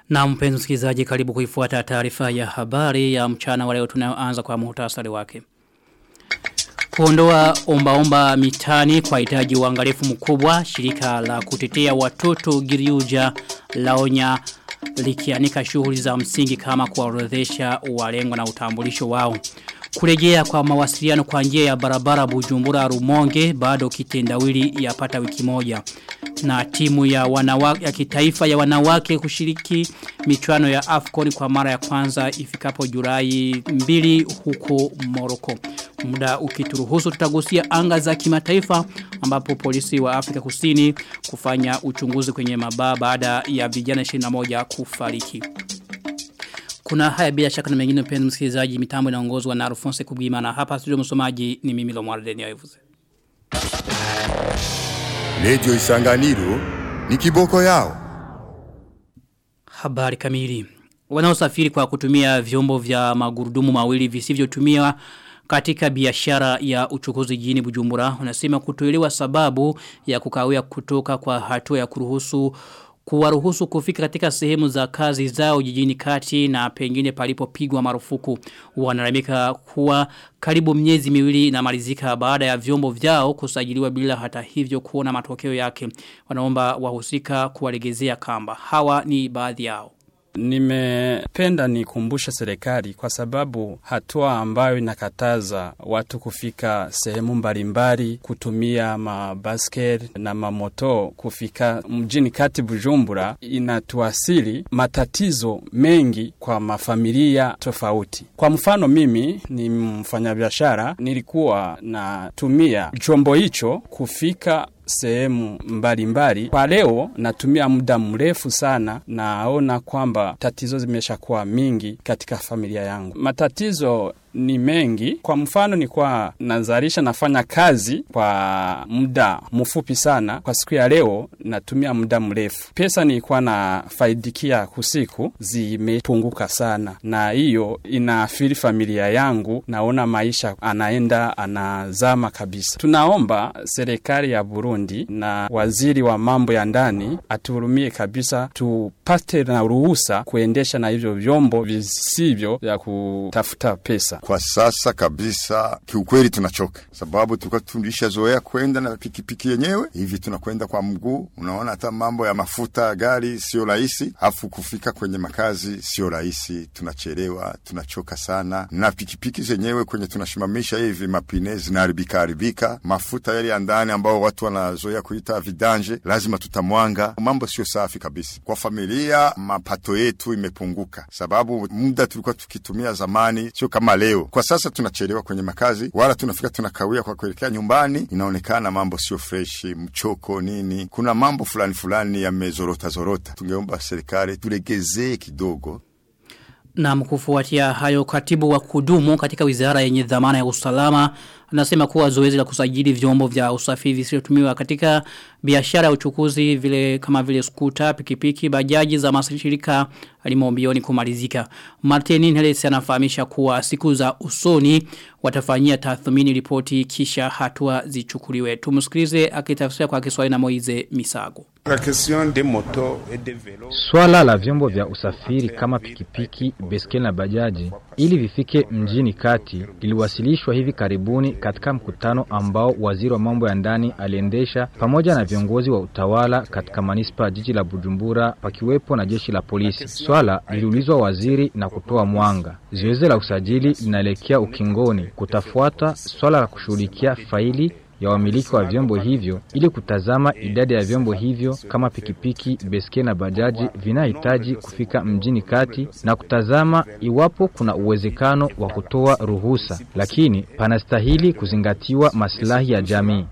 Na mpenzi msikilizaji karibu kuifuata taarifa ya habari ya mchana wa leo tunayoanza kwa muhtasari wake. Kuondoa omba-omba mitani kwa hitaji uangalifu mkubwa, shirika la kutetea watoto Giriuja laonya likianika shughuli za msingi kama kuwaorodhesha walengwa na utambulisho wao. Kurejea kwa mawasiliano kwa njia ya barabara Bujumbura Rumonge bado kitendawili yapata wiki moja. Na timu ya wanawake ya kitaifa ya wanawake kushiriki michuano ya Afcon kwa mara ya kwanza ifikapo Julai 2 huko Morocco. Muda ukituruhusu tutagusia anga za kimataifa ambapo polisi wa Afrika Kusini kufanya uchunguzi kwenye mabaa baada ya vijana 21 kufariki. Kuna haya bila shaka na mengine mpenzi msikilizaji mitambo inaongozwa na Alphonse Kubima na hapa studio msomaji ni mimi Lomwarden Yavuze. Radio Isanganiro ni kiboko yao. Habari kamili. Wanaosafiri kwa kutumia vyombo vya magurudumu mawili visivyotumia katika biashara ya uchukuzi jini Bujumbura unasema kutoelewa sababu ya kukawia kutoka kwa hatua ya kuruhusu kuwaruhusu kufika katika sehemu za kazi zao jijini kati na pengine palipopigwa marufuku wanalamika kuwa karibu miezi miwili inamalizika baada ya vyombo vyao kusajiliwa bila hata hivyo kuona matokeo yake wanaomba wahusika kuwalegezea kamba hawa ni baadhi yao Nimependa nikumbushe serikali kwa sababu hatua ambayo inakataza watu kufika sehemu mbalimbali kutumia mabasket na mamoto kufika mjini kati Bujumbura inatuasili matatizo mengi kwa mafamilia tofauti. Kwa mfano mimi ni mfanyabiashara nilikuwa natumia chombo hicho kufika sehemu mbalimbali. Kwa leo natumia muda mrefu sana naona kwamba tatizo zimeshakuwa mingi katika familia yangu. Matatizo ni mengi. Kwa mfano ni kwa nazalisha nafanya kazi kwa muda mfupi sana. Kwa siku ya leo natumia muda mrefu. Pesa nilikuwa na faidikia kusiku zimepunguka sana, na hiyo inaathiri familia yangu. Naona maisha anaenda anazama kabisa. Tunaomba serikali ya Burundi na waziri wa mambo ya ndani atuhurumie kabisa, tupate na ruhusa kuendesha na hivyo vyombo visivyo vya kutafuta pesa. Kwa sasa kabisa, kiukweli tunachoka, sababu tulikuwa tulishazoea kwenda na pikipiki yenyewe, hivi tunakwenda kwa mguu. Unaona, hata mambo ya mafuta ya gari sio rahisi, afu kufika kwenye makazi sio rahisi, tunachelewa, tunachoka sana, na pikipiki zenyewe kwenye tunashimamisha hivi mapine zinaharibika haribika, mafuta yale ya ndani ambao watu wanazoea kuita vidanje, lazima tutamwanga. Mambo sio safi kabisa kwa familia, mapato yetu imepunguka, sababu muda tulikuwa tukitumia zamani sio kama leo. Kwa sasa tunachelewa kwenye makazi, wala tunafika tunakawia kwa kuelekea nyumbani, inaonekana mambo sio freshi, mchoko nini, kuna mambo fulani fulani yamezorota zorota. Tungeomba serikali tulegezee kidogo. Na mkufuatia hayo katibu wa kudumu katika wizara yenye dhamana ya usalama anasema kuwa zoezi la kusajili vyombo vya usafiri visivyotumiwa katika biashara ya uchukuzi vile kama vile skuta, pikipiki, bajaji za mashirika alimombioni kumalizika. Martin Heles anafahamisha kuwa siku za usoni watafanyia tathmini ripoti kisha hatua zichukuliwe. Tumsikilize akitafsiri kwa Kiswahili na Moize Misago. Swala la vyombo vya usafiri kama pikipiki, beskeli na bajaji ili vifike mjini kati liliwasilishwa hivi karibuni katika mkutano ambao waziri wa mambo ya ndani aliendesha pamoja na viongozi wa utawala katika manispa jiji la Bujumbura pakiwepo na jeshi la polisi. Swala liliulizwa waziri na kutoa mwanga. Zoezi la usajili linaelekea ukingoni, kutafuata swala la kushughulikia faili ya wamiliki wa vyombo hivyo ili kutazama idadi ya vyombo hivyo kama pikipiki, beske na bajaji vinahitaji kufika mjini kati na kutazama iwapo kuna uwezekano wa kutoa ruhusa, lakini panastahili kuzingatiwa maslahi ya jamii.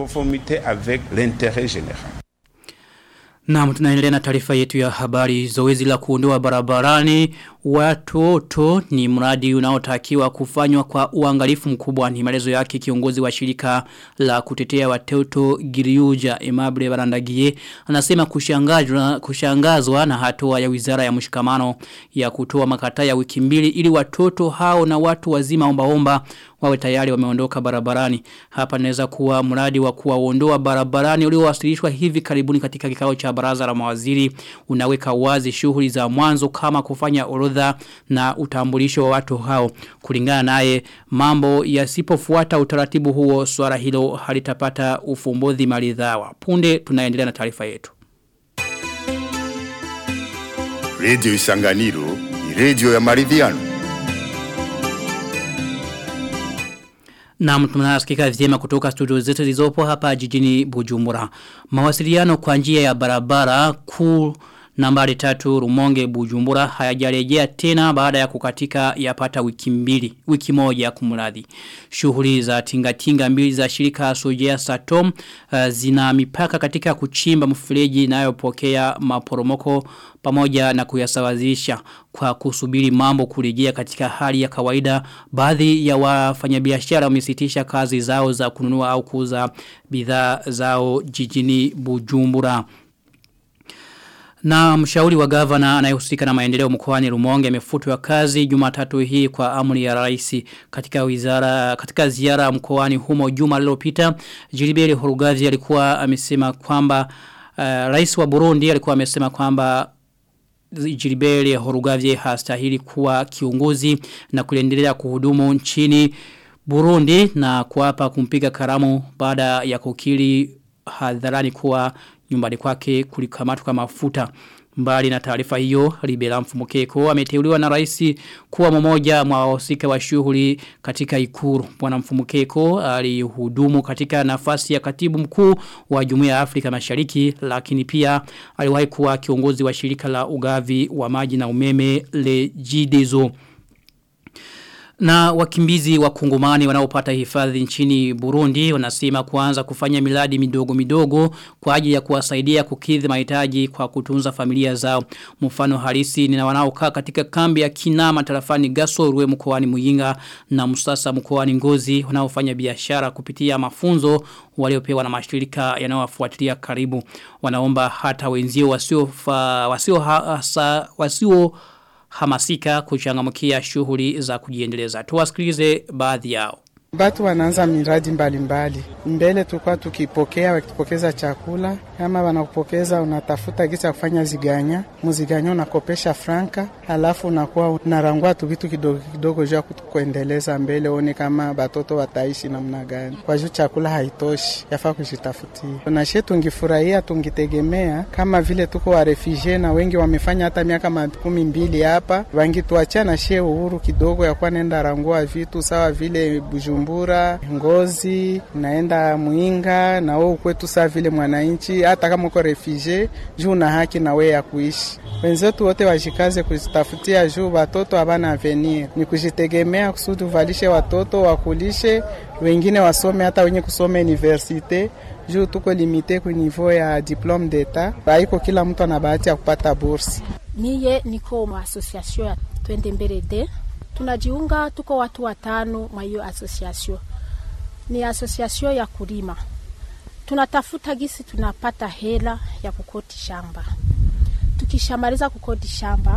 Na tunaendelea na taarifa yetu ya habari zoezi la kuondoa barabarani watoto ni mradi unaotakiwa kufanywa kwa uangalifu mkubwa ni maelezo yake kiongozi wa shirika la kutetea watoto Giriuja Emable Barandagie anasema kushangazwa kushangazwa na hatua ya wizara ya mshikamano ya kutoa makataa ya wiki mbili ili watoto hao na watu wazima omba omba wawe tayari wameondoka barabarani hapa naweza kuwa mradi wa kuwaondoa barabarani uliowasilishwa hivi karibuni katika kikao cha baraza la mawaziri unaweka wazi shughuli za mwanzo kama kufanya orodha na utambulisho wa watu hao. Kulingana naye mambo yasipofuata utaratibu huo swala hilo halitapata ufumbuzi maridhawa. Punde tunaendelea na taarifa yetu. Radio Isanganiro ni radio ya maridhiano. Na tunasikika vyema kutoka studio zetu zilizopo hapa jijini Bujumbura. Mawasiliano kwa njia ya barabara kuu nambari tatu Rumonge Bujumbura hayajarejea tena baada ya kukatika yapata wiki mbili, wiki moja kumradhi. Shughuli za tingatinga mbili za shirika Sojea Satom uh, zina mipaka katika kuchimba mfereji inayopokea maporomoko pamoja na kuyasawazisha kwa kusubiri mambo kurejea katika hali ya kawaida baadhi ya wafanyabiashara wamesitisha kazi zao za kununua au kuuza bidhaa zao jijini Bujumbura. Na mshauri wa gavana anayehusika na maendeleo mkoani Rumonge amefutwa kazi Jumatatu hii kwa amri ya rais katika wizara katika ziara mkoani humo juma lililopita Jiliberi Horugazi alikuwa amesema kwamba uh, rais wa Burundi alikuwa amesema kwamba Jiliberi Horugazi hastahili kuwa kiongozi na kuendelea kuhudumu nchini Burundi na kuapa kumpiga karamu baada ya kukiri hadharani kuwa nyumbani kwake kulikamatwa mafuta. Mbali na taarifa hiyo, Libera Mfumukeko ameteuliwa na rais kuwa mmoja mwa wahusika wa shughuli katika Ikuru. Bwana Mfumukeko alihudumu katika nafasi ya katibu mkuu wa Jumuiya ya Afrika Mashariki, lakini pia aliwahi kuwa kiongozi wa shirika la ugavi wa maji na umeme le Jidezo. Na wakimbizi wa kungumani wanaopata hifadhi nchini Burundi wanasema kuanza kufanya miladi midogo midogo kwa ajili ya kuwasaidia kukidhi mahitaji kwa kutunza familia zao. Mfano halisi ni wanaokaa katika kambi ya Kinama tarafani Gasorwe mkoani Muyinga na Musasa mkoani Ngozi wanaofanya biashara kupitia mafunzo waliopewa na mashirika yanayowafuatilia karibu. Wanaomba hata wenzio wasio fa, wasio hasa, wasio hamasika kuchangamkia shughuli za kujiendeleza. Tuwasikilize baadhi yao. Batu wanaanza miradi mbalimbali mbali. Mbele tulikuwa tukipokea wakitupokeza chakula, kama wanakupokeza unatafuta gisa kufanya ziganya, muziganya unakopesha franka, alafu unakuwa unarangua tu vitu kidogo kidogo juu kuendeleza mbele, one kama batoto wataishi namna gani, kwa juu chakula haitoshi, yafaa kujitafutia. Nashe tungifurahia tungitegemea kama vile tuko wa refugee na wengi wamefanya hata miaka makumi mbili hapa, wangituachia na she uhuru kidogo ya kuwa nenda rangua vitu sawa vile Bujumbura Bujumbura, Ngozi, naenda Mwinga na wewe kwetu saa vile mwananchi, hata kama uko refugee, juu na haki na wewe ya kuishi. Wenzetu wote wajikaze kujitafutia juu watoto habana avenir, ni kujitegemea kusudi uvalishe watoto wakulishe, wengine wasome, hata wenye kusoma universite juu tuko limite ku niveau ya diplome d'etat, haiko kila mtu ana bahati ya kupata bursi. Miye niko mwa association ya Twende Mbele de tunajiunga, tuko watu watano mwa hiyo association. Ni association ya kulima, tunatafuta gisi tunapata hela ya kukoti shamba. Tukishamaliza kukodi shamba,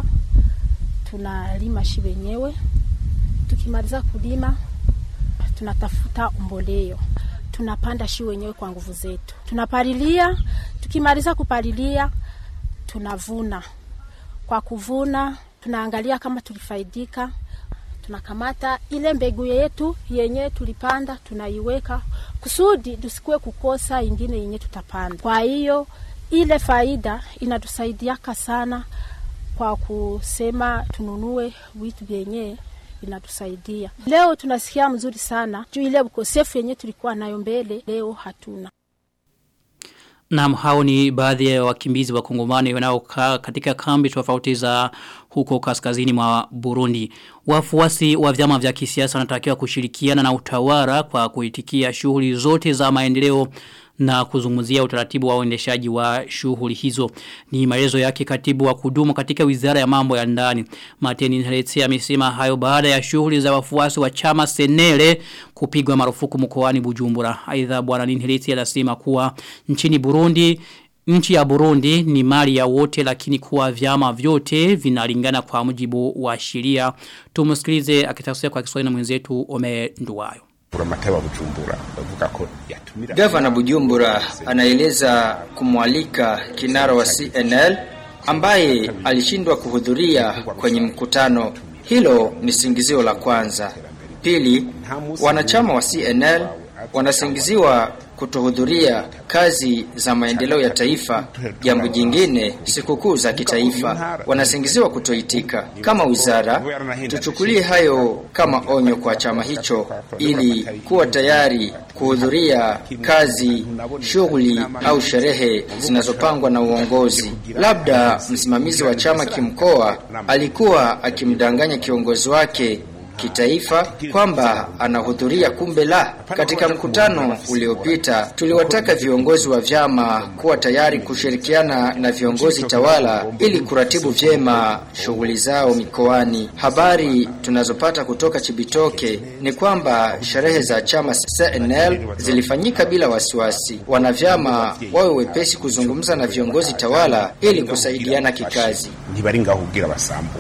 tunalima shi wenyewe. Tukimaliza kulima, tunatafuta mboleo, tunapanda shi wenyewe kwa nguvu zetu, tunapalilia. Tukimaliza kupalilia, tunavuna. Kwa kuvuna, tunaangalia kama tulifaidika tunakamata ile mbegu yetu yenye tulipanda tunaiweka kusudi tusikuwe kukosa ingine yenye tutapanda. Kwa hiyo ile faida inatusaidiaka sana kwa kusema tununue vitu vyenye vinatusaidia. Leo tunasikia mzuri sana juu ile ukosefu yenye tulikuwa nayo mbele, leo hatuna. Naam hao ni baadhi ya wakimbizi wa kongomani wanaokaa katika kambi tofauti za huko kaskazini mwa Burundi. Wafuasi wa vyama vya kisiasa wanatakiwa kushirikiana na utawala kwa kuitikia shughuli zote za maendeleo na kuzungumzia utaratibu wa uendeshaji wa shughuli hizo. Ni maelezo yake katibu wa kudumu katika wizara ya mambo ya ndani. Mateni Nhaletse amesema hayo baada ya shughuli za wafuasi wa chama Senele kupigwa marufuku mkoani Bujumbura. Aidha bwana Nhaletse anasema kuwa nchini Burundi Nchi ya Burundi ni mali ya wote lakini kuwa vyama vyote vinalingana kwa mujibu wa sheria. Tumusikilize akitafsiri kwa Kiswahili na mwenzetu Ome Nduwayo. Mateba Bujumbura bavuga ko yatumira Gavana Bujumbura anaeleza kumwalika kinara wa CNL ambaye alishindwa kuhudhuria kwenye mkutano. Hilo ni singizio la kwanza. Pili, wanachama wa CNL wanasingiziwa kutohudhuria kazi za maendeleo ya taifa. Jambo jingine, sikukuu za kitaifa wanasingiziwa kutoitika. Kama wizara, tuchukulie hayo kama onyo kwa chama hicho, ili kuwa tayari kuhudhuria kazi, shughuli au sherehe zinazopangwa na uongozi. Labda msimamizi wa chama kimkoa alikuwa akimdanganya kiongozi wake kitaifa kwamba anahudhuria kumbe la. Katika mkutano uliopita tuliwataka viongozi wa vyama kuwa tayari kushirikiana na viongozi tawala ili kuratibu vyema shughuli zao mikoani. Habari tunazopata kutoka Chibitoke ni kwamba sherehe za chama CNL zilifanyika bila wasiwasi. Wanavyama wawe wepesi kuzungumza na viongozi tawala ili kusaidiana kikazi. ntibari ngaho kugira basambu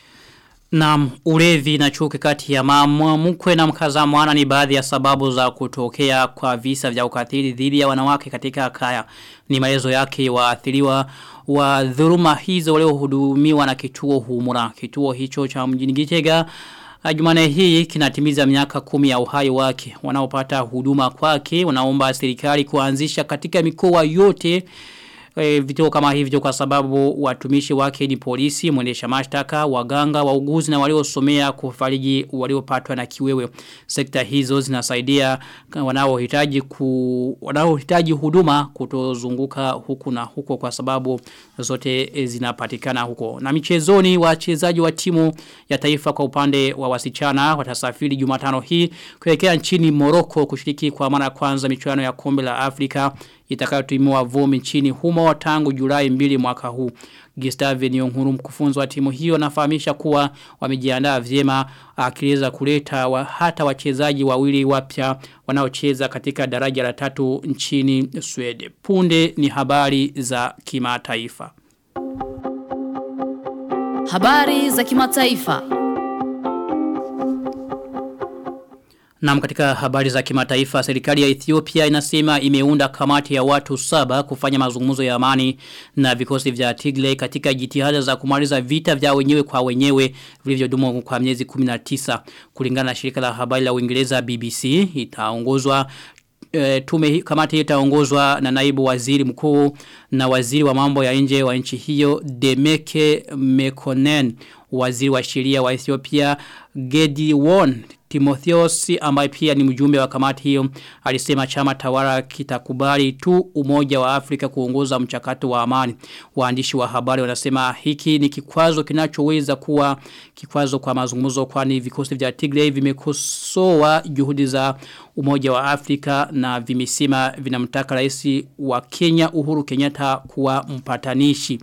Na ulevi na chuki kati ya mama mkwe na mkaza mwana ni baadhi ya sababu za kutokea kwa visa vya ukatili dhidi ya wanawake katika kaya. Ni maelezo yake waathiriwa wa dhuluma hizo waliohudumiwa na kituo humura. Kituo hicho cha mjini Gitega Jumane hii kinatimiza miaka kumi ya uhai wake. Wanaopata huduma kwake wanaomba serikali kuanzisha katika mikoa yote e, vituo kama hivyo kwa sababu watumishi wake ni polisi, mwendesha mashtaka, waganga, wauguzi na waliosomea kufariji waliopatwa na kiwewe. Sekta hizo zinasaidia wanaohitaji ku wanaohitaji huduma kutozunguka huku na huko kwa sababu zote zinapatikana huko. Na michezoni wachezaji wa timu ya taifa kwa upande wa wasichana watasafiri Jumatano hii kuelekea nchini Morocco kushiriki kwa mara ya kwanza michuano ya kombe la Afrika itakayotimua vumbi nchini humo tangu Julai mbili mwaka huu. Gustave Nyonguru mkufunzi wa timu hiyo anafahamisha kuwa wamejiandaa vyema akiweza kuleta wa, hata wachezaji wawili wapya wanaocheza katika daraja la tatu nchini Sweden. Punde ni habari za kimataifa. Habari za kimataifa. Na katika habari za kimataifa, serikali ya Ethiopia inasema imeunda kamati ya watu saba kufanya mazungumzo ya amani na vikosi vya Tigray katika jitihada za kumaliza vita vya wenyewe kwa wenyewe vilivyodumu kwa miezi 19 kulingana na shirika la habari la Uingereza BBC itaongozwa e, tume kamati itaongozwa na naibu waziri mkuu na waziri wa mambo ya nje wa nchi hiyo Demeke Mekonnen waziri wa sheria wa Ethiopia Gediwon Timotheos ambaye pia ni mjumbe wa kamati hiyo alisema chama tawala kitakubali tu umoja wa Afrika kuongoza mchakato wa amani. Waandishi wa habari wanasema hiki ni kikwazo kinachoweza kuwa kikwazo kwa mazungumzo kwani vikosi vya Tigray vimekosoa juhudi za umoja wa Afrika na vimesema vinamtaka rais wa Kenya Uhuru Kenyatta kuwa mpatanishi.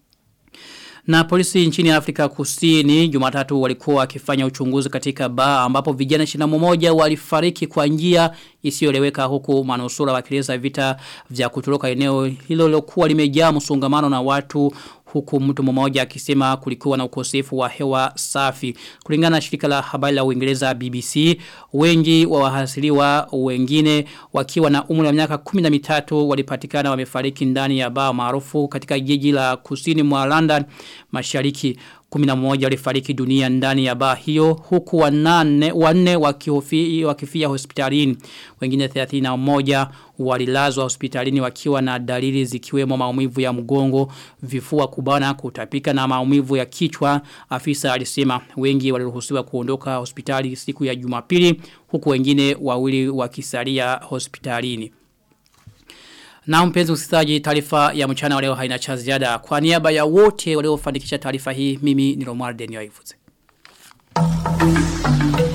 Na polisi nchini Afrika kusini jumatatu walikuwa wakifanya uchunguzi katika baa ambapo vijana 21 walifariki kwa njia isiyoeleweka huku manusura wakieleza vita vya kutoroka eneo hilo lilokuwa limejaa msongamano na watu huku mtu mmoja akisema kulikuwa na ukosefu wa hewa safi. Kulingana na shirika la habari la Uingereza BBC, wengi wa wahasiliwa wengine wakiwa na umri wa miaka 13 walipatikana wamefariki ndani ya baa maarufu katika jiji la kusini mwa London Mashariki. 11 walifariki dunia ndani ya baa hiyo huku wanane wanne wakihofia wakifia hospitalini wengine 31 walilazwa hospitalini wakiwa na dalili zikiwemo maumivu ya mgongo vifua kubana kutapika na maumivu ya kichwa afisa alisema wengi waliruhusiwa kuondoka hospitali siku ya Jumapili huku wengine wawili wakisalia hospitalini na mpenzi usikizaji taarifa ya mchana wa leo haina cha ziada. Kwa niaba ya wote waliofanikisha taarifa hii, mimi ni Romuald Denio Ivuze.